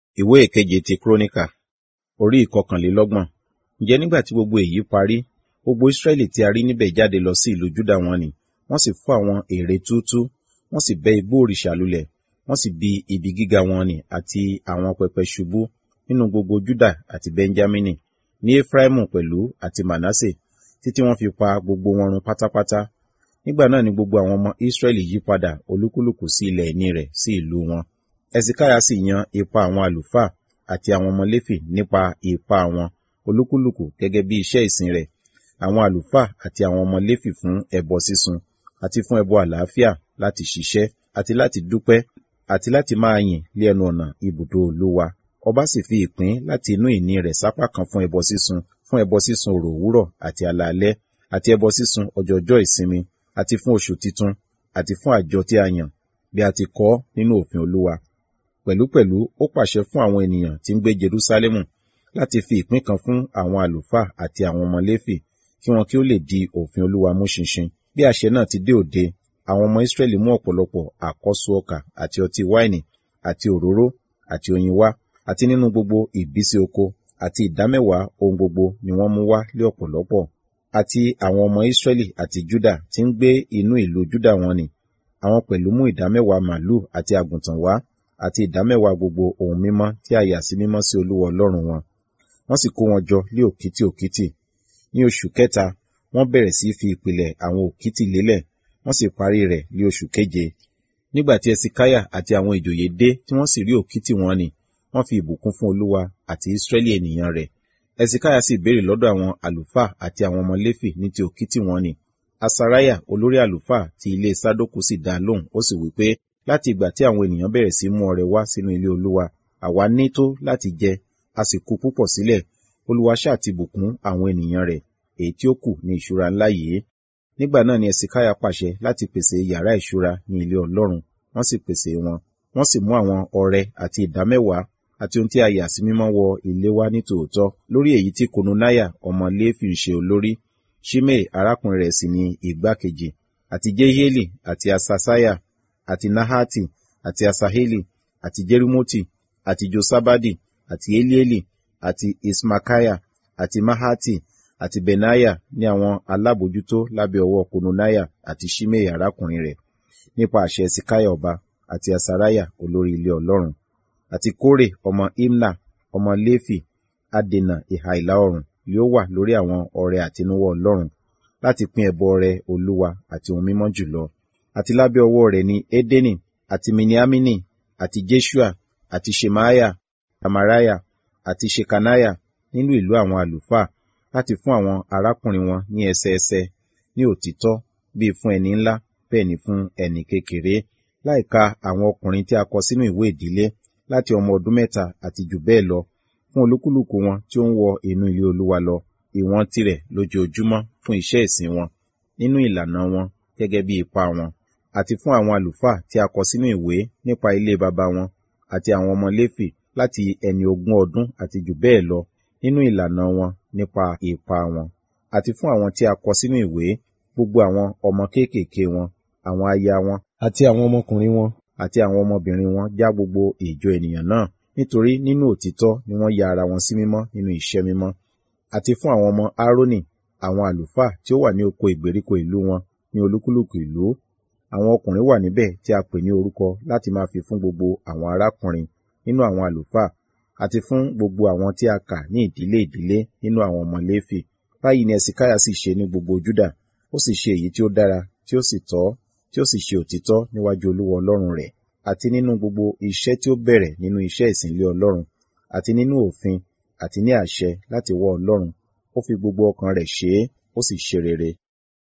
ìwé ìkeje ti kúrónìkà orí ìkọkànlélọ́gbọ̀n ǹjẹ́ nígbà tí gbogbo èyí parí gbogbo israẹli tí a rí níbẹ̀ jáde lọ sí ìlú júdà wọn ni wọ́n sì fọ́ àwọn ère túútúú wọ́n sì bẹ́ igbó òrìṣà lulẹ̀ wọ́n sì bi ibi gíga wọn nì àti àwọn pẹpẹ ṣubú nínú gbogbo júdà àti benjamini ní efraimu pẹ̀lú àti manase títí wọ́n fi pa gbogbo wọn run pátápátá nígbà náà ni gbogbo àwọn ọmọ israẹli yí padà olúkúlùkù sí ilẹ̀ ìní rẹ̀ sí ìlú wọn ẹsikaya sì yan ipa àwọn àlùfáà àti àwọn ọmọ léfì nípa ipa wọn olúkúlùkù gẹ́gẹ́ bí iṣẹ́ ìsìn rẹ̀ àwọn àlùfáà àti àwọn ọmọ léfì fún ẹbọ sísun àti fún ẹbọ àlàáfíà láti ṣiṣẹ́ àti láti dúpẹ́ àti láti máa yìn lé ẹnu ọ̀nà ibùdó olúwa ọba sì fi ìpín láti inú ìní rẹ̀ sápá kan fún ẹbọ sísun fún ẹbọ sísun òrò òwúrọ̀ àti alaalẹ́ àti ẹbọ sísun ọjọọjọ́ ìsinmi àti fún oṣù titun àti fún àjọ tí a yàn bí a ti kọ nínú òfin olúwa pẹ̀lúpẹ̀lú ó pàṣẹ fún àwọn ènìyàn tí ń gbé jerúsálẹ́mù láti fi ìpín kan fún àwọn àlùfáà àti àwọn ọmọ léfì kí wọn kí ó lè di òfin olúwa mú ṣinṣin bí àṣẹ náà ti dé òde àwọn ọmọ israẹli mú ọ̀pọ̀lọpọ̀ àkọ́so ọkà àti ọtí wáìnì àti òróró àti oyin wá àti nínú gbogbo ìbísí oko àti ìdámẹ́wàá ohun gbogbo ni wọ́n mú wá lé ọ̀pọ̀lọpọ̀ àti àwọn ọmọ israẹli àti juda tí ń gbé inú ìlú juda wọn ni àwọn pẹ̀lú mú ìdámẹ́wàá màlúù àti àgùntàn wá àti ìdámẹ́wàá gbogbo ohun mímọ́ tí a yà sí mímọ́ sí olúwa ọlọ́run wọn wọ́n sì kó wọn jọ lé òkìtì òkìtì ní oṣù kẹta wọ́n bẹ̀rẹ̀ sí fi ìpìlẹ̀ àwọn òkìtì lélẹ̀ wọ́n sì parí rẹ̀ ní oṣù keje nígbà tí ẹsikáyà àti àwọn ìjòyè dé tí wọ́n sì rí òkìtì wọn ni wọ́n fi ìbùkún fún olúwa àti ìsírẹ́lì ènìyàn rẹ̀ ẹsikáyà sì béèrè lọ́dọ̀ àwọn àlùfáà àti àwọn ọmọ léfì ní ti òkìtì wọn ni asaraya olórí àlùfáà ti ilé sádókù sì dá lóhùn ó sì wí pé láti ìgbà tí àwọn ènìyàn bẹ̀rẹ̀ sí mú ọrẹ wá sínú ilé olúwa àwa ní tó láti jẹ a sì kù púpọ̀ sílẹ̀ olúwa ṣáà ti bùkún àwọn ènìyàn rẹ̀ èyí tí ó kù ní ìṣúra ńlá yìí nígbà náà ni ẹsikáyà pàṣẹ láti pèsè yàrá ìṣúra ní ilé ọlọ́run wọ́n sì pèsè wọn wọ́n sì mú àwọn ọrẹ àti ìdámẹ́wàá àti ohun tí a yà sí mímọ́ wọ ilé wa ní tòótọ́ lórí èyí tí kononaya ọmọ léfì ń ṣe olórí shimei arákùnrin rẹ̀ sì ni igbákejì àti jehieli àti asasaya àti nahati àti asaheli àti jerimoti àti josabadi àti elieli àti ismakaya àti mahati àti benaya ní àwọn alábòjútó lábẹ́ ọwọ́ kononaya àti shimei arákùnrin rẹ̀ nípa àṣẹ sikaya ọba àti asaraya olórí ilé ọlọ́run àti kórè ọmọ imna ọmọ léfì adènà ìhà ìlà oòrùn yóò wà lórí àwọn ọrẹ àtinúwọ́ ọlọ́run láti pín ẹbọ ọrẹ olúwa àti ohun mímọ́ jùlọ àti lábẹ́ ọwọ́ rẹ̀ ni edeni àti miniamini àti jeshua àti shemaya amaraya àti shekanaya nínú ìlú àwọn àlùfáà láti fún àwọn arákùnrin wọn ní ẹsẹẹsẹ ní òtítọ́ bíi fún ẹni ńlá bẹ́ẹ̀ ni fún ẹni kékeré láìka àwọn ọkùnrin tí a kọ sínú ìwé ìdílé láti ọmọ ọdún mẹ́ta àti jù bẹ́ẹ̀ lọ fún olúkúlùkù wọn tí ó ń wọ inú ilé olúwa lọ ìwọ̀n tirẹ̀ lójoojúmọ́ fún iṣẹ́ ìsìn wọn nínú ìlànà wọn gẹ́gẹ́ bí ipa wọn àti fún àwọn àlùfáà tí a kọ sínú ìwé nípa ilé baba wọn àti àwọn ọmọ léfì láti ẹni ogún ọdún àti jù bẹ́ẹ̀ lọ nínú ìlànà wọn nípa ipa wọn àti fún àwọn tí a kọ sínú ìwé gbogbo àwọn ọmọ kéékèèké wọn àwọn aya wọn àti àwọn ọmọkùnrin wọn àti àwọn ọmọbìnrin wọn já gbogbo ìjọ ènìyàn náà nítorí nínú òtítọ́ ni wọ́n ya ara wọn sí mímọ́ nínú iṣẹ́ mímọ́ àti fún àwọn ọmọ aaroni àwọn àlùfáà tí ó wà ní oko ìgbèríko ìlú wọn ní olúkúlùkù ìlú àwọn ọkùnrin wà níbẹ̀ tí a pè ní orúkọ láti máa fi fún gbogbo àwọn arákùnrin nínú àwọn àlùfáà àti fún gbogbo àwọn tí a kà ní ìdílé ìdílé nínú àwọn ọmọ léfì báyìí ni ẹsìkáyà sì ṣe ní gbogbo júdà ó sì ṣe èyí tí ó dára tí ó sì tọ́ tí ó sì ṣe òtítọ́ níwájú olúwa ọlọ́run rẹ̀ àti nínú gbogbo iṣẹ́ tí ó bẹ̀rẹ̀ nínú iṣẹ́ ìsìnlé ọlọ́run àti nínú òfin àti ní àṣẹ láti wọ ọlọ́run ó fi gbogbo ọkàn rẹ̀ ṣe é ó sì ṣe rere